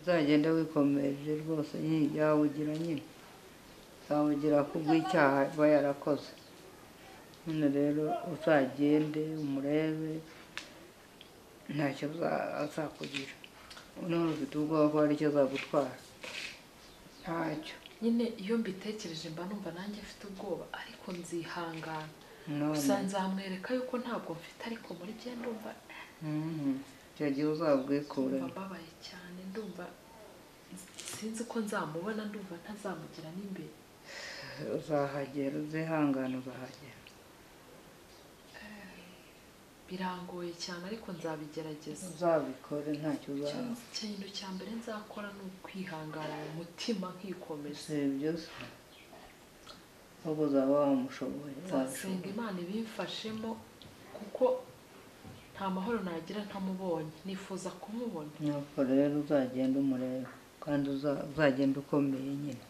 uzagenda wikomeje rwose yawugira nyine zawugira kubw'icyaha aba yarakoze none rero uzagende umurebe ntacyo azakugira none ufite ubwoba ko hari icyo azagutwara ntacyo nyine iyo mbitekereje mba numva nanjye mfite ubwoba ariko nzihangana gusa none nzamwereka yuko ntabwo mfite ariko muri bye ndumva mhm, icyo gihe ndumva uzabwikuremo mbabaye cyane ndumva sinzi uko nzamubona ndumva ntazamugira n'imbere uzahagera uzihangane uzahagera birangoye cyane ariko nzabigerageza uzabikore ntacyo uzaba Icyo- ikintu cya mbere nzakora ni ukwihangana mu mutima nkikomeza si byose ahubwo uzaba wamushoboye nzasenga wabishoboye. imana ibimfashemo kuko nta mahoro nagira ntamubonye nifuza kumubona nuko rero uzagenda umureba kandi uza- uzagenda ukomeye nyine